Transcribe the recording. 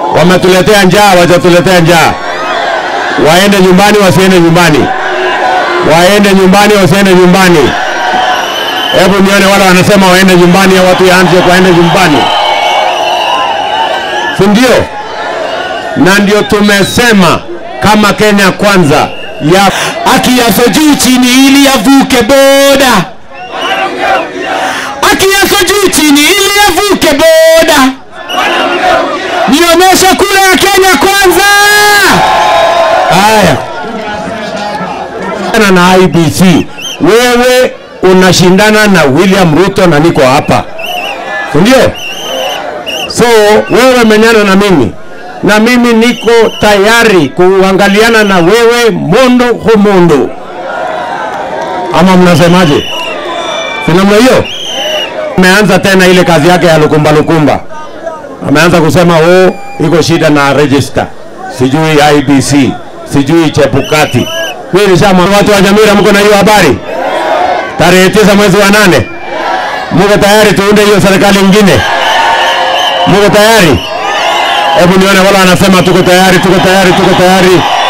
Wametuletea njaa, watatuletea njaa. Waende nyumbani, wasiende nyumbani, waende nyumbani, wasiende nyumbani. Hebu nione wale wanasema waende nyumbani, au watu yaanze waende nyumbani, si ndio? Na ndio tumesema kama Kenya kwanza ya akiaso juu chini ili avuke boda, akiaso juu chini ili avuke boda. Nionyeshe kura ya Kenya kwanza. Haya, na IBC, wewe unashindana na William Ruto na niko hapa, si ndio? So wewe menyana na mimi na mimi niko tayari kuangaliana na wewe mondo humondo, ama mnasemaje? Si namna hiyo? Ameanza tena ile kazi yake ya lukumba lukumba, ameanza kusema oh, iko shida na register, sijui IBC, sijui Chepukati. Mimi nishama watu wa Nyamira, mko na hiyo habari? Tarehe tisa mwezi wa nane, mko tayari tuunde hiyo serikali ingine? Mko tayari? Hebu nione wala wanasema tuko tayari, tuko tayari, tuko tayari.